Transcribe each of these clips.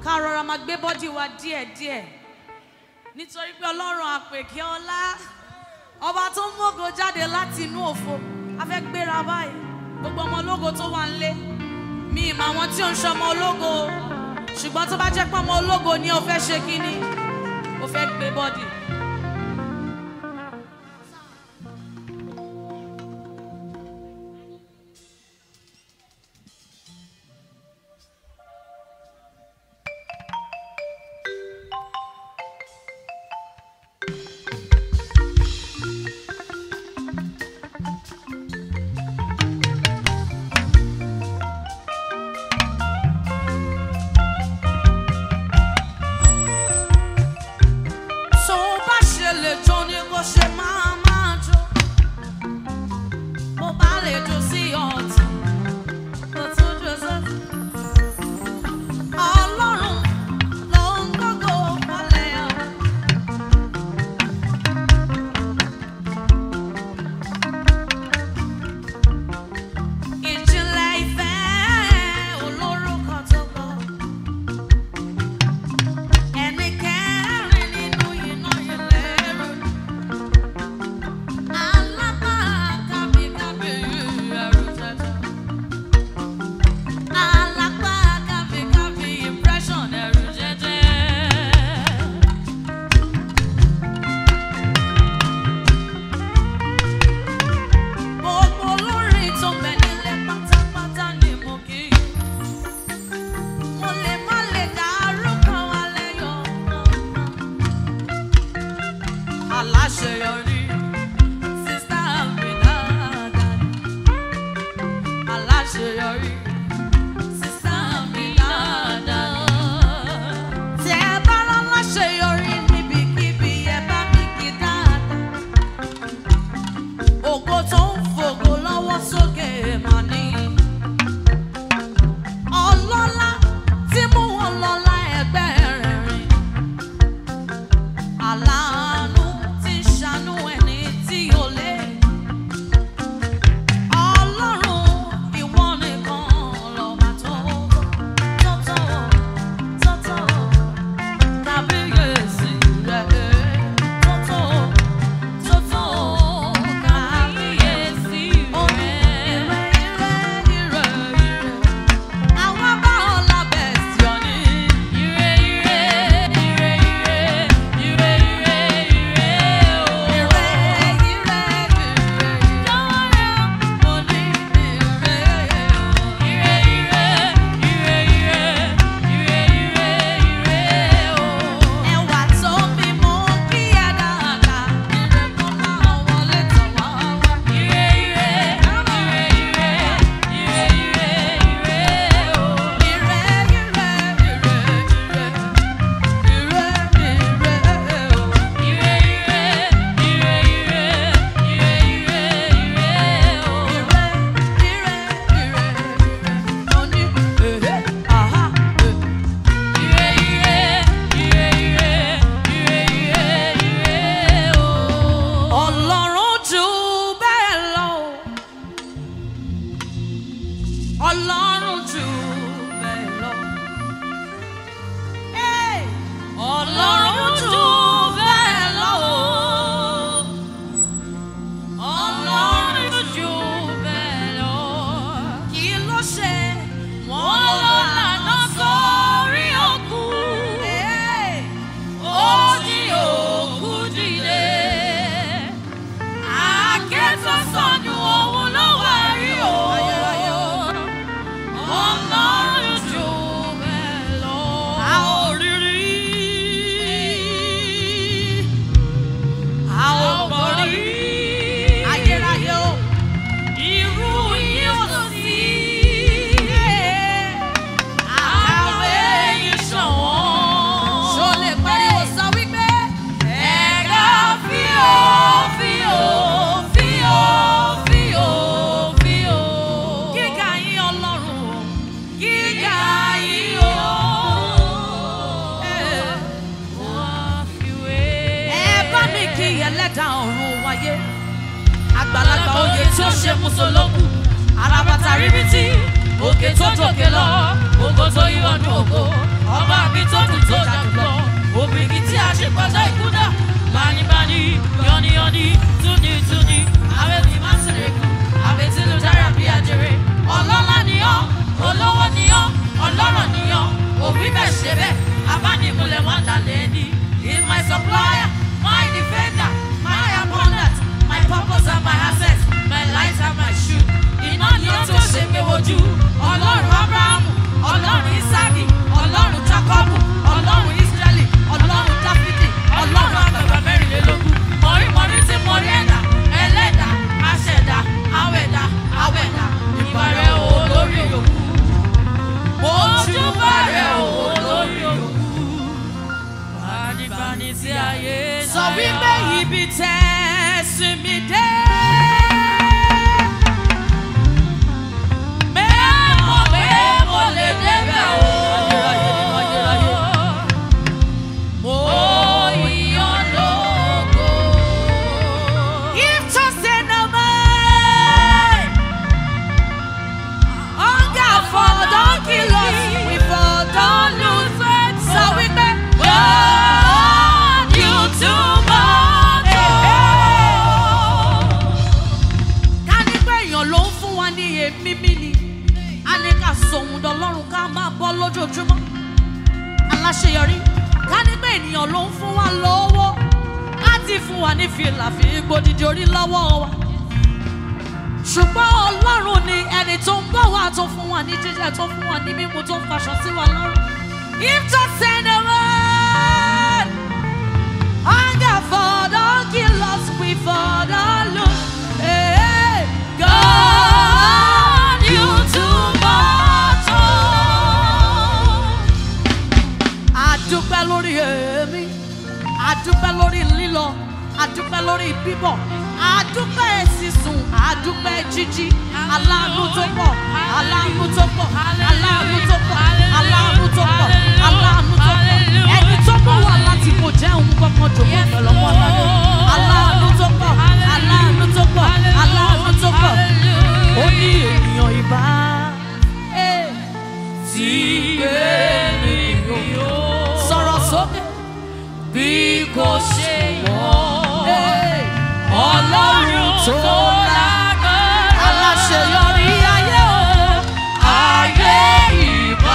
ká rọra máa gbé bọ́dì wa díẹ̀díẹ̀ nítorí pé ọlọ́run àpèkè ọlá ọba tó ń mọ́gò jáde láti inú òfo a fẹ́ gbéra báyìí gbogbo ọmọ ológo tó wà ń lé mi ìmọ̀ àwọn tí ò ń ṣọmọ ológo o. ṣùgbọ́n tó bá jẹ́ pé ọmọ ológo ni o fẹ́ ṣe kínní o fẹ́ gbé bọ́dì. tó bá ṣe lè jó ni kò ṣe máa máa jó bó bá lè jó sí ọ̀tún kò tún jó sọ́tún. ọlọ́run ló ń gbógo wọlé ọ. ìjìnlẹ̀ ìfẹ́ olórúkọ tó kọ. Ẹni kẹrin nínú iná ìlérò. Alábà kábíkábí ẹrù jẹjẹ. Alábà kábíkábí impression ẹrù jẹjẹ. Gbogbo olórin tó bẹ̀ nílẹ̀ pátápátá ni mo kí i. Mo lè má lè dárúkọ alẹ́ yọ aláṣeyọrí sísá mi dáadáa aláṣeyọrí sísá mi dáadáa. Tẹ ẹ bá rán láṣeyọrí níbikíbi ẹ bá mi kí dáadáa. Ògo tó ń fògo lọ́wọ́ sókè mà ní ọlọ́lá tí mú wọn lọ́lá ẹgbẹ́ rẹ̀ rìn. Aláàánú tí ṣàánú ẹni tí ò lè. Ọlọ́run ìwọ nìkan lọ́ba tó tó tó tó tó kábíyèsí rẹ̀ tó tó tó tó kábíyèsí rẹ̀. Ire ire ire ire. Àwọn bá ọ lábẹ́ sí ọ ní. Ire ire ire ire ire ire ire o. Ire ire ire lọ́rẹ́ mo ní ire o. Ire ire ire ire ire ire ire o. Ẹwà tó bí mo kí ẹ dáadáa. Ire kó máa wọlé tọ̀ wá wá. Ire ire ire ire ire ire ire o. Ire ire ire ire ire ire ire o. Ire ire ire ire ire ire ire ire ire o. Mo ní ehe aha eh. Ire ire ire ire ire ire ire o. Ọlọ́run jù bẹ́ẹ̀ lọ. Ọlọ́run jù bẹ́ẹ̀ lọ. Hey! Ọlọ́run jù bẹ́ẹ̀ lọ. Ọlọ́run jù bẹ́ẹ̀ lọ. Kí ló ṣe? Wọ́n lọ lànà sórí òkú. Ó jí òkú dìde. Akẹ́tọ̀ sọnù òun ló wá rí o. Ọlọ́run jù bẹ́ẹ̀ lọ. A ò rí rí. A ò gbọ́ rí. Ayérayé o. Irú yìí ò sí. Àkàwé yìí ṣọ̀wọ́n. Ṣo lè pariwo sọ wípé ẹ̀ka fíò fíò fíò fíò fíò. Gíga yín ọlọ́run o, gíga yín o. Ẹ bá mi kí ẹlẹ́dàá ọ̀run wáyé àgbàlagbà oyè tí ó ṣe mùsùlùmù arábàtà ríbitì òkè tó jòkè lọ ògo tó yí ọdún ògo ọba mi ṣe bẹ́ẹ̀ abánimúlẹ̀ wọn dalẹ̀ ní. He is my supplier, my defender, my abundant, my purpose and my access, my light and my shoe. Iná ni ó tó ṣe pé wojú. Ọlọ́run Ábúráhámù, Ọlọ́run Ísáàkì, Ọlọ́run Jákọ́bù, Ọlọ́run Ísírẹ́lì, Ọlọ́run Dáfídì, Ọlọ́run àgbàgbà mẹ́rìnlélógún. Mọ̀rímọ̀rí tí mo rí ẹ̀dá, ẹlẹ́dà, aṣẹ̀dá, awẹ̀dá, awẹ̀dá, ìbàrẹ̀ olórí òkú. Mo júbà rẹ̀ olórí òkú. Bánigbani tí ayé náà. Sọ wípé ibi tẹ́ sí mi dé. Mẹ́mọ̀ pé mo lè débẹ̀ o. Mo yàn lógo. If just in a mind, hunger for don kill us, we for don lose. Sọ wípé God you too much. Ká ní pé èèyàn ló ń fún wa ní èémí mi ni, a ní ká sòun dọ̀lọ́run ká máa bọ́ lójoojúmọ́ aláṣeyọrí ká ní pé ènìyàn ló ń fún wa lówó á ti fún wa ní fìlà fi gbòdìdì orí lọ́wọ́ wa ṣùgbọ́n ọlọ́run ni ẹni tó ń bọ̀ wá tó fún wa ní jíjẹ tó fún wa ní mímu tó ń faṣọ sí wa lọ́rùn if to send a word hunger for don kill us we for don lose hey, God you too much. Oh àdúpẹ́ lórí èémí àdúpẹ́ lórí lílọ àdúpẹ́ lórí bíbọ̀ àdúpẹ́ sísun àdúpẹ́ jíjí aláàánú tó pọ̀ aláàánú tó pọ̀ aláàánú tó pọ̀ aláàánú tó pọ̀ aláàánú tó pọ̀ ẹni tó mú wa láti kò jẹ́ òun kankan jòkó pẹ̀lú ọmọ ọlọ́dún aláàánú tó pọ̀ aláàánú tó pọ̀ aláàánú tó pọ̀ ó ní ènìyàn ìbá tí gbé mi yó sọ̀rọ̀ sókè bí kò ṣe wọ́n ọlọ́run tó lágbára aláṣeyọrí ayé o ayé ìbá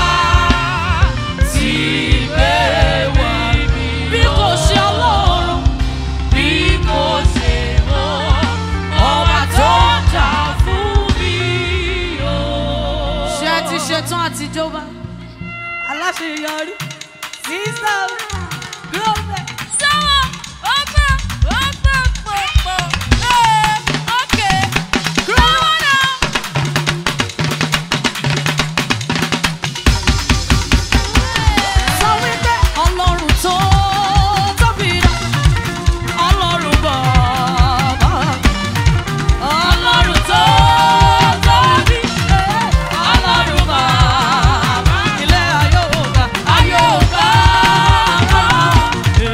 tí gbé wá mi bí kò ṣe ọlọ́run bí kò ṣe wọ́n ọba tó jà fún mi o. ṣé ẹ ti ṣetán àtijọba aláṣeyọrí sísá glóbẹ. sọ́wọ́ ọgbà ọgbà pọ̀pọ̀ ẹ̀ ọ̀kẹ́ sọ́wọ́ náà. sọ wípé ọlọ́run tó tóbi náà ọlọ́run bàbá ọlọ́run tó tóbi ọlọ́run bàbá ilé ayé òga ayé òga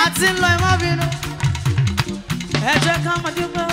ti ń lọ ẹ má bínú ẹ jẹ́ ká máa dúpẹ́